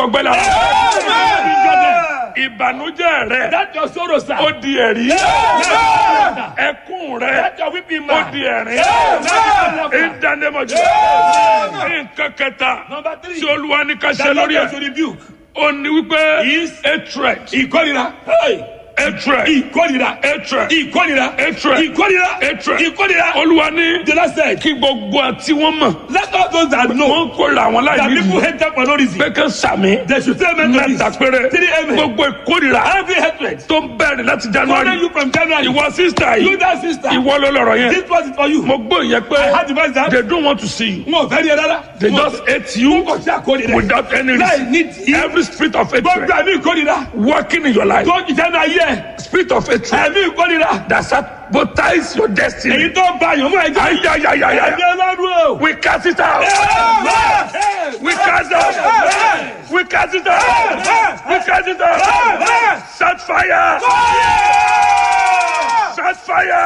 gbọgbẹ́ la. ìbànújẹ́ rẹ That your sorrow, sir. ó di ẹ̀rí. ẹkún rẹ That your weeping ó man. di ẹ̀rín. ìdánimọ̀jọ́. nǹkan kẹta Number three. tí olúwa ní ká ṣe That Lord lórí to ẹ̀. rebuke. ó ní wípé Is hatred ìkórira. Hey. hatred Ìkórira. hatred Ìkórira. Hatred. Ìkórira. Hatred. Ìkórira. olúwa ní The Lord said, kí gbogbo àti wọn mọ̀ let all those that know wọ́n kórìíra àwọn that láì people nídìí hate them for no reason. pé kán sàmì They should say amen to mẹ́ta this. péré Three amen. gbogbo ìkórìíra Every hatred. tó ń bẹ̀rẹ̀ láti Follow january you from January. ìwọ sísítà You yìí that sister. ìwọ ló lọ̀rọ̀ yẹn This was it for you. mo gbọ́ ìyẹn pé I had the voice that. they don't want to see you Mo fẹ́ rí ẹ rárá. they Mo- just hate you Mo kàn sí àkórira. without any Láì reason nídìí. every spirit of Gbogbo hatred ẹ̀mí ìkórira. working in your life Tó jìjẹ́ náà yẹ. spirit of hatred Ẹ̀mí ìkórira. that sabotage your destiny Èyí tó bá yàn mú ẹ̀jẹ̀. ayayayaya Ẹ̀mí ọlọ́run o. we cast it out we cast it out we cast it out we cast it out set fire set fire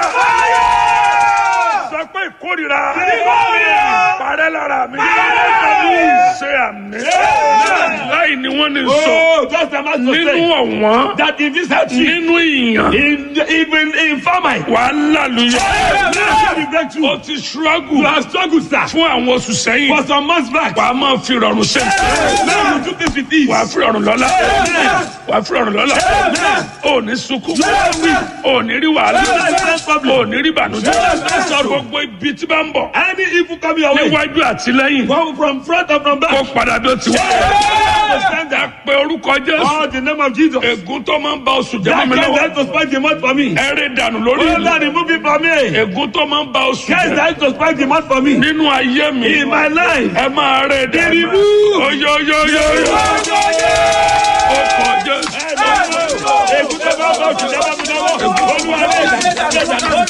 sọ pé ìkórira parẹ́ lára mi ṣe àmì láì ní wọ́n ní sọ Oh, just a man to nínú say ọ̀wọ́n that in this country, nínú ìyàn in even in famine, wàhálà lùyẹ you o breakthrough. ti struggle You have struggled, sir, fún àwọn oṣù sẹ́yìn for some months back. wàá máa fi rọrùn ṣe Now you do this with ease. wàá fi rọrùn lọ́la wàá fi rọrùn lọ́la ò ní sunkún ò ní rí wàhálà ò ní rí ìbànújẹ́ gbogbo ibi tí bá ń bọ̀ Any evil coming your way, níwájú àti lẹ́yìn come from front or from kó back. padà bí ó ti wá Stand ẹ up. pé orúkọ jésù Oh, the name of Jesus. ègún tó máa ń ba oṣù jẹ́ That mọ́ mi case lọ́wọ́ that to spoil the month for me. ẹ rí dànù lórí Oh, ìlú Lord, remove it from me. ègún tó máa ń ba oṣù Case jẹ́ that to spoil the month for me. nínú ayé mi In my life. ẹ máa rí dànù Remove. oyoyoyoyo ó kọ jésù. Ègún tó bá bọ̀ jù lọ́wọ́ mi lọ́wọ́. Olúwa lè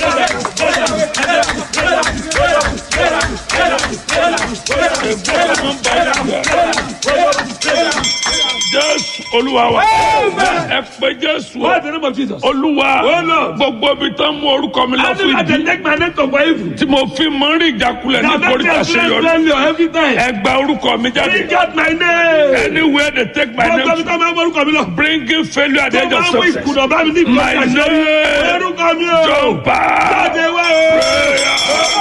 jésù olúwa wa ẹ pé jésù What's the name of Jesus? olúwa Oh, Lord. gbogbo ibi tó ń mú orúkọ mi lọ I fún know that ìdí they take my name to for evil. tí mo fi mọ rí ìjákulẹ̀ ní Now that ìkórìtà they ṣeyọrí bless me every time. ẹ gba orúkọ mi jáde Bring out my name. anywhere they take my Gbogbo mi name tó máa ń borúkọ mi lọ. bringing failure at the Tó edge of máa ń mú success ìkùnà bá mi ní ìgbésí my àṣẹ. name Orúkọ mi o. jọba Jáde wá o.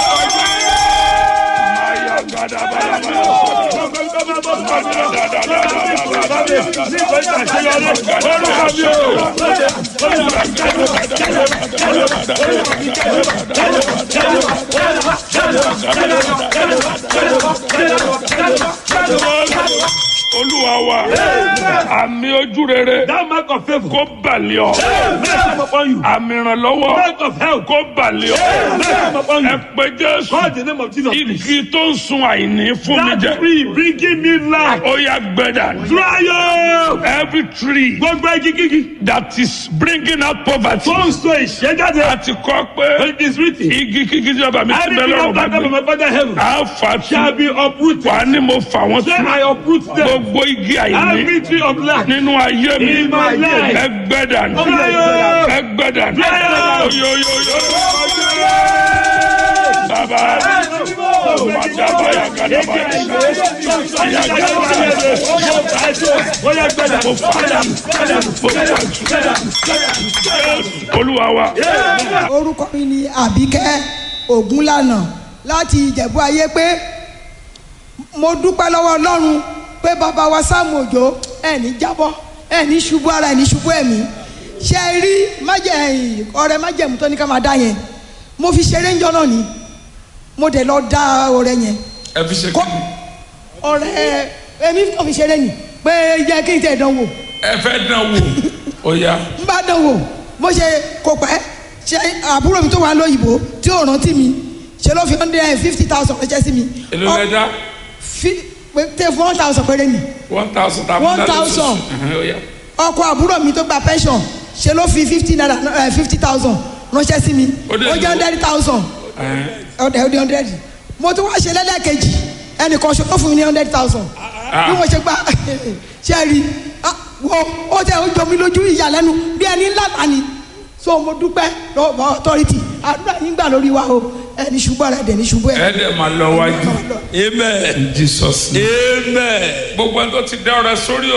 olúwa wa àmì ojú rere That mark of favour. kó balẹ̀ ọ́ Mercy come upon you. àmì ìrànlọ́wọ́ Mark of health. kó balẹ̀ ọ́ Mercy come upon ẹ you. pé jésù Call the name of Jesus. igi tó ń sun àìní fún mi That jẹ tree bringing me life. ó yá gbẹ́dà Dry up. every tree Gbogbo igi kíkì. that is bringing out poverty Tó ń so ìṣẹ́jáde. àti kọ́ pé It is written. igi kíkí tí bàbá mi ti bẹ́ Anything lọ́rùn of bá that of gbé my father heaven á fà shall tú be uprooted. wà ní mo fà wọ́n Say tú I uproot them. gbogbo igi àìní Every tree of life. nínú ayé mi In my life. ẹgbẹ́dà Fire. ẹgbẹ́dà Fire. oyoyoyo bàbá màdàbà yàgàdàbà Oya gbẹ̀dà. mo fà tú mo fà tú olúwa wa orúkọ mi ni àbíkẹ́ ògúnlànà láti ìjẹ̀bú ayé pé mo dúpẹ́ lọ́wọ́ ọlọ́run pé bàbá wa sáàmù òjò ẹ̀ní jábọ́ ẹ̀ní ṣubú ara ẹ̀ní ṣubú ẹ̀mí ṣe é rí májẹ̀ ọ̀rẹ́ májẹ̀mú tó ní ká máa dá yẹn mo fi ṣeré ń jọ náà ni mo dẹ̀ lọ dá ọ̀rẹ́ yẹn ẹ fi ṣe kọ́ ọ̀rẹ́ èmi kàn fi ṣeré ni pé jẹ́ kí n tẹ̀ dánwò ẹ fẹ́ dán wò ó yá n bá dán wò bó ṣe kò pẹ́ ṣe àbúrò mi tó wà lóyìnbó tí ò rántí mi ṣe ló fi hundred fifty thousand ránṣẹ́ sí mi. èlò Ọ- lẹ́dá fi- pé- tẹ fún one thousand péré ni one thousand tàbí One thousand. ó yá ọkọ àbúrò mi tó gba pension ṣe ló fi fifty naira fifty thousand ránṣẹ́ sí mi Ó dẹ̀ ó jẹ́ lówó. hundred thousand ọ̀dẹ̀ ọ̀dẹ̀ hundred mo tún wá ṣe lẹ́lẹ́kejì ẹnìkan ṣe ó fún mi ní hundred thousand bí mo ṣe gba ṣe rí ah, wo ó tẹ ó jọ mi lójú ìyàlẹ́nu bí ẹni ńlá ta ni so mo dúpẹ́ lọ́wọ́ authority àdúrà yín gbà lórí wa o ẹni ṣubú ara ẹ̀dẹ̀ ní ṣubú ẹ̀. ẹ dẹ̀ máa lọ wájú Amen. in jesus name Amen. gbogbo ẹni tó ti dá ọrẹ sórí